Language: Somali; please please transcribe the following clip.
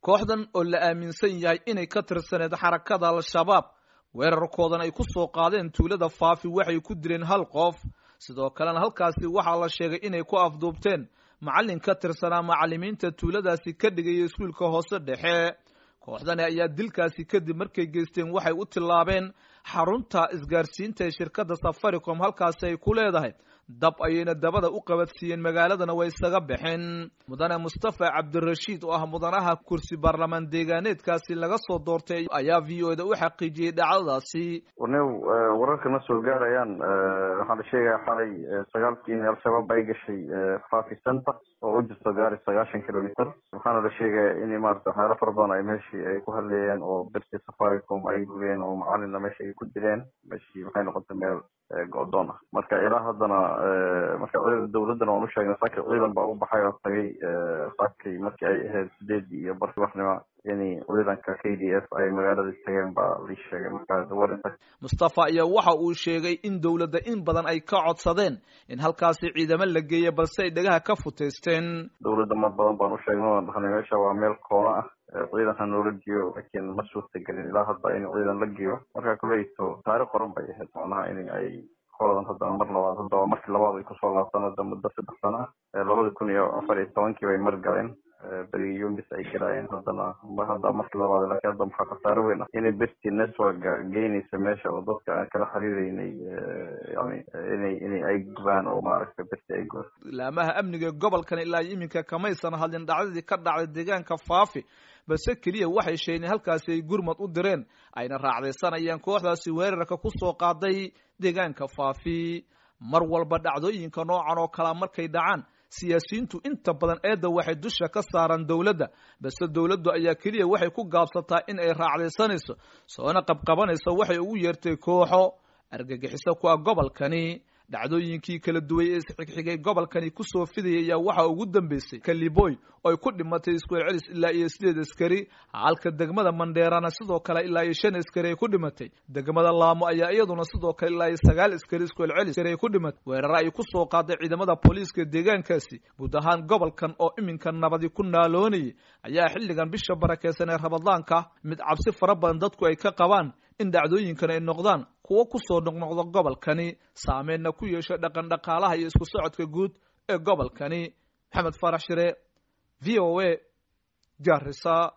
kooxdan oo la aaminsan yahay inay ka tirsaneed xarakada al-shabaab weerarkoodan ay ku soo qaadeen tuulada faafi waxay ku dileen hal qof sidoo kalena halkaasi waxaa la sheegay inay ku afduubteen macallin ka tirsanaa macallimiinta tuuladaasi ka dhigaya iskuulka hoose dhexe kooxdani ayaa dilkaasi kadib markay geysteen waxay u tillaabeen xarunta isgaarsiinta ee shirkadda safaricom halkaasi ay ku leedahay dab ayayna dabada u qabadsiiyeen magaaladana way isaga baxeen mudane mustafa cabdirashiid oo ah mudanaha kursi baarlamaan deegaaneedkaasi laga soo doortay ayaa v o da u xaqiijiyey dhacdadaasi warnew wararka na soo gaarayaan waxaa la sheegaya xalay sagaalkii in al-shabaab ay gashay fafi center oo u jirto gaari sagaashan kilometer waxaana la sheegaya in maarata waxyaalo fara badan ay meeshii ay ku hadleeyeen oo berti safaricom ay gubeen oo macalina meesha ay ku dileen meeshii maxay noqotay meel go-doon ah marka ilaa haddana marka dawladdana waan u sheegnay saaki ciidan baa u baxay oo tagay saakii markii ay ahayd sideedii iyo barki waxnima in ciidanka k d f ay magaalada tageen baa lii sheegay marka mustafa ayaa waxa uu sheegay in dowladda in badan ay ka codsadeen in halkaasi ciidamo la geeya balse ay dhagaha ka futeysteen dawladda mar badan baan u sheegnay waan dhahnay meesha waa meel koona ah ciidanka noola geeyo laakiin ma suurtagelin ilaa hadda in ciidan la geeyo marka kuleyto taarikh qoran bay ahayd macnaha in ay koladan haddana mar labaad haddaba markii labaad ay kusoo laabtaan hadda muddo saddex sano ah labada kun iyo afar iyo tobankii bay mar galeen berigi yumbis ay galaayeen haddana hadda markii labaad laakiin hadda maxaa khasaaro weyn ah inay berti networka geynaysa meesha oo dadka aan kala xiriireynay yani inay inay ay gubaan oo maaragta berti ay gubaan laamaha amniga gobolkan ilaa iminka kamaysan hadlin dhacdadii ka dhacday deegaanka faafi balse keliya waxay sheegeen halkaasi ay gurmad u direen ayna raacdaysanayaan kooxdaasi weerarka ku soo qaaday deegaanka faafi mar walba dhacdooyinka noocan oo kalea markay dhacaan siyaasiyiintu inta badan eedda waxay dusha ka saaraan dowladda balse dowladdu ayaa keliya waxay ku gaabsataa in ay raacdaysanayso soona qabqabanayso waxay ugu yeertay kooxo argagixiso ku ah gobolkani dhacdooyinkii kala duway ee isxigxigay gobolkani kusoo fidayay ayaa waxaa ugu dambeysay kaliboy oo ay ku dhimatay iskuel celis ilaa iyo sideed askari halka degmada mandheerana sidoo kale ilaa iyo shan askari ay ku dhimatay degmada laamo ayaa iyaduna sidoo kale ilaa iyo sagaal askari iskuel celis ay ku dhimatay weeraro ay ku soo qaaday ciidamada booliiska deegaankaasi guud ahaan gobolkan oo iminka nabadi ku naaloonayay ayaa xilligan bisha barakeysan ee rabadaanka mid cabsi fara badan dadku ay ka qabaan in dhacdooyinkan ay noqdaan kuwo kusoo noqnoqda gobolkani saameyna ku yeesho dhaqan dhaqaalaha iyo isku socodka guud ee gobolkani maxamed farax shire v o a garisa